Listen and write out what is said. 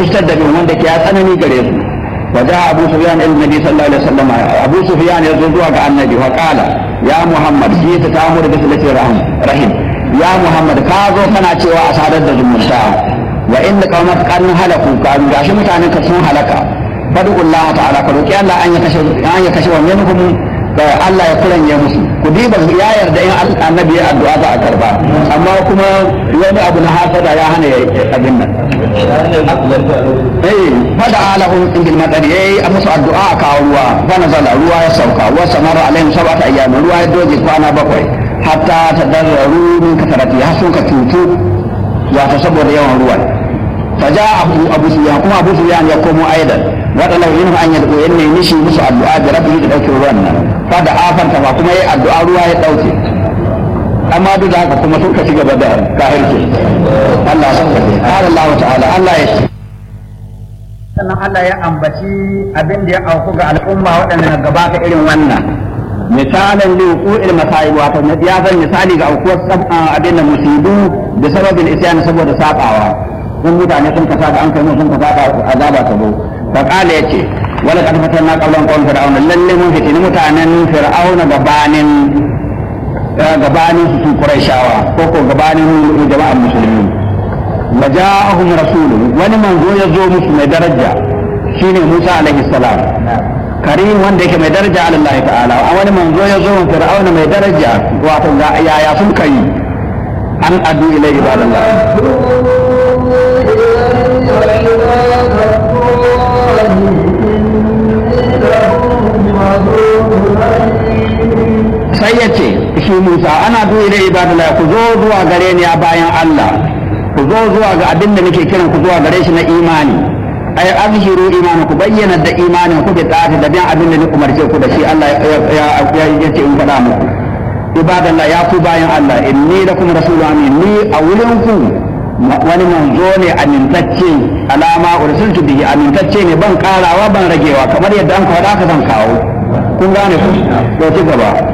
ishtadda bin wanda ke ya tsanani gare su وجاء أبو سفيان إلى النبي صلى الله عليه وسلم أبو سفيان يزود عن النبي وقال يا محمد جئت تأمر بصلة الرحم رحم يا محمد كاظو كنا cewa a sadar da zumunta wa inda qaumat kan halaku kan gashi mutanen ka sun halaka fadu Allah ta'ala ka roki Allah an ya kashe an ya kashe wannan minhum da Allah ya kuranye musu ku diba ya yarda in annabi ya addu'a za a karba amma kuma wani abu na hasada ya hana ya abin nan eh fada alahu indil madari yayi a musu addu'a a kawo ruwa fa nazala ruwa ya sauka wa samara alaihim sab'ata ayyam ruwa ya doge kwana bakwai hatta tadarru min kasarati har sun ka tutu wato saboda yawan ruwan faja abu abu sufyan kuma abu sufyan ya komo aidan wada lau yin an yadda yan ne mishi musu addu'a da rabbi da dauke ruwan nan fa da afanta ba kuma yayi addu'a ruwa ya dauke amma duk da haka kuma suka ci gaba da kahirci Allah ya sauka Allah ta'ala Allah ya sannan Allah ya ambaci abin da ya auku ga al'umma waɗanda na gabata irin wannan misalan li wuqu'il masa'ib wato ya zan misali ga aukuwar abin da musibu da sababin isyan saboda sabawa sun mutane sun kasa da an kai sun kasa da azaba ta zo fa qala yace wala qad fatanna qawlan qawm fir'auna lalle mun fitini mutanen fir'auna gabanin gabanin su quraishawa ko ko gabanin jama'ar musulmi وجاءهم رسول wani manzo ya zo musu mai daraja shine Musa alaihi salam karim wanda yake mai daraja ala Allah ta'ala a wani manzo ya zo min fir'auna mai daraja wato ga yaya sun kai an adu ila ibadallah sai ya ce shi Musa ana du ila ibadallah ku zo zuwa gare ni a bayan Allah ku zo zuwa ga abin da nake kiran ku zuwa gare shi na imani ay azhiru imani ku bayyana da imanin ku da tsari da bin abin da ni umarce ku da shi Allah ya ya ce in faɗa muku ibadallah ya ku bayan Allah inni lakum rasulun amin ni a wurin ku wani manzo ne amintacce alama ursiltu bihi amintacce ne ban karawa ban ragewa kamar yadda an faɗa ka zan kawo kun gane ku to ci gaba